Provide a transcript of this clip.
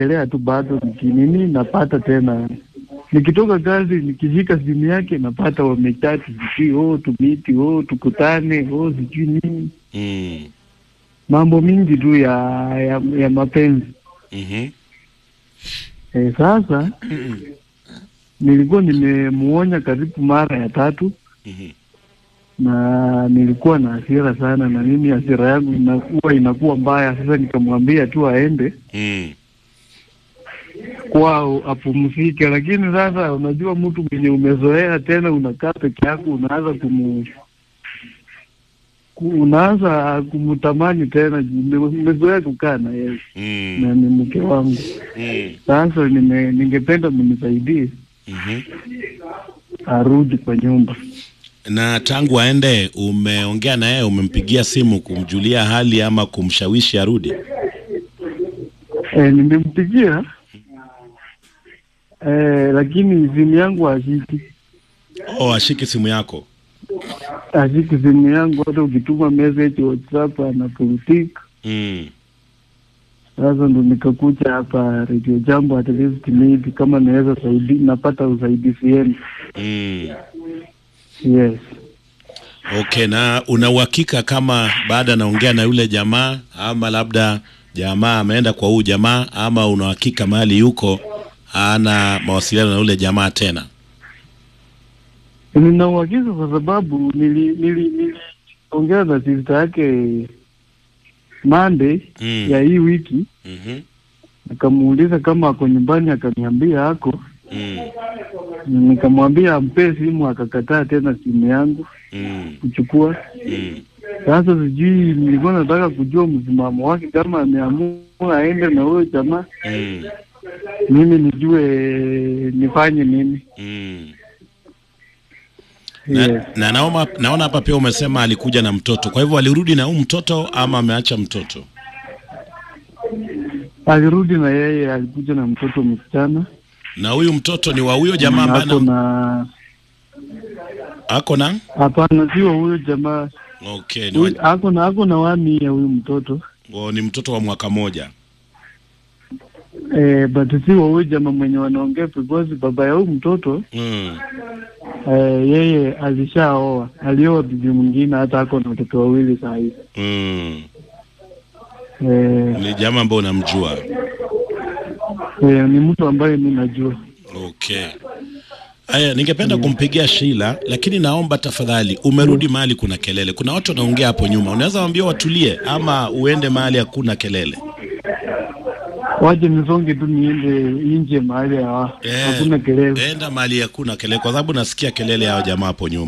naendelea tu bado nikinini, napata tena nikitoka kazi nikishika simu yake napata wamechati, sijui oh, tumiti oh, tukutane oh, sijui nini, Mm. mambo mingi tu ya ya, ya mapenzi Mhm. e, sasa nilikuwa nimemuonya karibu mara ya tatu Mhm. na nilikuwa na hasira sana, na mimi hasira yangu inakuwa inakuwa mbaya. Sasa nikamwambia tu aende Mm. kwao apumzike, lakini sasa unajua, mtu mwenye umezoea tena, unakaa peke yako, unaanza kumu ku- unaanza kumtamani tena, ume- umezoea kukaa na yeye Mm. na ni mke wangu. Mm. Sasa nime, ningependa mnisaidie Mhm. arudi kwa nyumba. Na tangu aende, umeongea na yeye, umempigia simu kumjulia hali ama kumshawishi arudi? E, nimempigia e, lakini simu yangu hashiki, Oh, ashiki simu yako. hashiki simu yangu, hata ukituma message WhatsApp anapurutika. Mm. Sasa ndo nikakuja hapa Radio Jambo, at least maybe kama naweza saidi, napata usaidizi yenu. Mm. Yes. Okay, na una uhakika kama baada naongea na yule jamaa ama labda jamaa ameenda kwa huyu jamaa ama una uhakika mahali yuko hana mawasiliano na yule jamaa tena? Nina uhakika kwa sababu nili nili niliongea na sister yake Monday Mm. ya hii wiki, Mhm. nikamuuliza kama ako nyumbani, akaniambia ako. Mm. Nikamwambia ampe simu, akakataa tena simu yangu Mm. kuchukua. Mm. Sasa sijui, nilikuwa nataka kujua msimamo wake, kama ameamua aende na huyo jamaa, Mm. mimi nijue nifanye nini. Mm. Yes. Na, na naoma, naona hapa pia umesema alikuja na mtoto, kwa hivyo alirudi na huu mtoto ama ameacha mtoto? Alirudi na yeye, alikuja na mtoto msichana Na huyu mtoto ni wa huyo jamaa ambaye ako ana- na ako na hapana, sio huyo jamaa okay, ni, wa, Huyu- ako na ako na wami ya huyu mtoto o, ni mtoto wa mwaka moja. eh, but si wa huyu jamaa mwenye wanaongea, because baba ya huyu mtoto Mm. eh, yeye alishaoa, alioa bibi mwingine, hata ako na watoto wawili saa hizi Mm. eh, Ni jamaa ambaye unamjua. eh, ni mtu ambaye mi najua. Okay. Aya, ningependa kumpigia Sheila, lakini naomba tafadhali, umerudi mahali kuna kelele, kuna watu wanaongea hapo nyuma, unaweza waambia watulie, ama uende mahali hakuna kelele. Waje nisonge tu niende nje mahali ya Eh, hakuna kelele. Enda mahali hakuna kelele, kwa sababu nasikia kelele ya jamaa hapo nyuma.